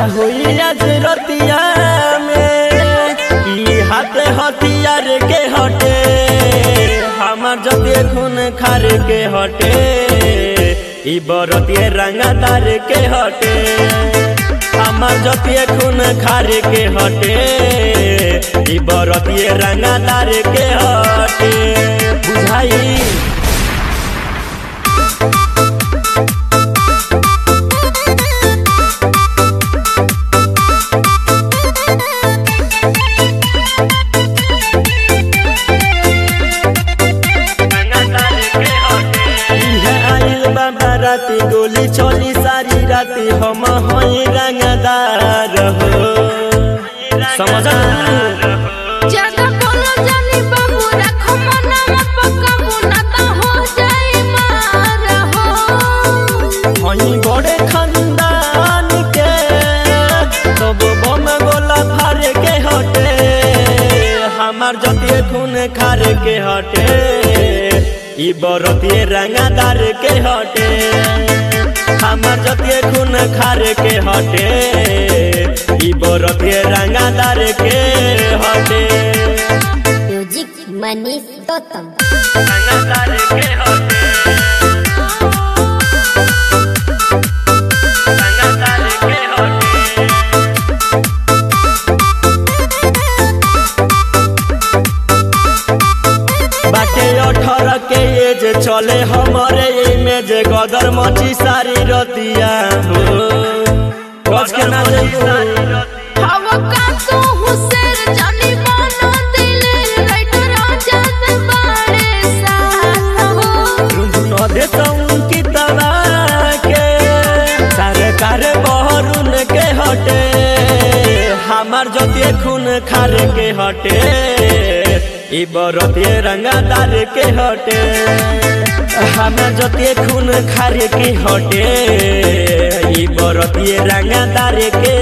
हुई आज रतिया में ई हाथे हथियार के हटे हमार जते खून खार के हटे ई बरतिए रंगादार के हटे हमार जतिए खून खार के हटे ई बरतिए रंगादार के हटे बुझाई इहे आइल बाबा राती गोली चली सारी राती हम हई रंगदार हो समझ ज्यादा बोलो जानी बाबू रखो मनवा पकाबू ना तो हो जाई मार हो हई बड़े खानदान के सब बम गोला फार के हटे हमार जतिए खून खार के हटे ई बरतिए रंगादार के हटे हमार जतिए खून खार के हटे ई बरतिए रंगादार के हटे म्यूजिक मनीष गौतम रंगादार के हटे रंगादार के हटे बाटे अठारह के एज चले हमारे इमेज गदर मची सारी रतिया हो बच के ना जाइयो हवा का तू हुसैन जानी बनो दिल राइटर आजाद बाड़े साथ हो रुंधुन दे की तवा के सरकार बहरुन के हटे हमार जतिए खून खार के हटे ई बरतिए रंगादार के हटे हमार जतिए खून खार के हटे ई बरतिए रंगादार के